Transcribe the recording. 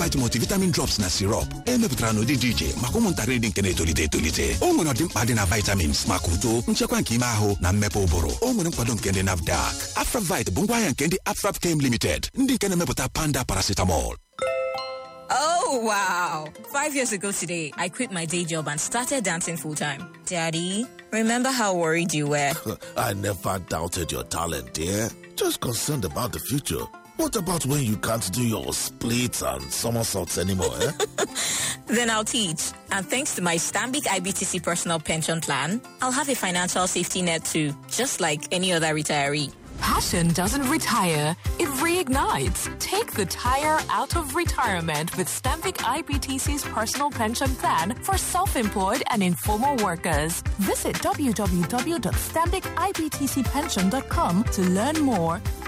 Provite multivitamin drops na sirop emepụtara n'ụdị dị iche maka ụmụntakịrị dị nke na-etolite etolite o nwere ọdịmkpa dị na vitamins maka uto nchekwa nke ime ahụ na mmepe ụbụrụ o nwere nkwado nke ndị nafdac afravit bụ ngwaahịa nke ndị afrap kem limited ndị nke na-emepụta panda paracetamol Oh, wow. Five years ago today, I quit my day job and started dancing full time. Daddy, remember how worried you were? I never doubted your talent, dear. Just concerned about the future. What about when you can't do your splits and somersaults anymore, eh? then I'll teach. And thanks to my Stambic IBTC personal pension plan, I'll have a financial safety net too, just like any other retiree. Passion doesn't retire, it reignites. Take the tire out of retirement with Stamvik IBTC's personal pension plan for self-employed and informal workers. Visit www.stambicibtcpension.com to learn more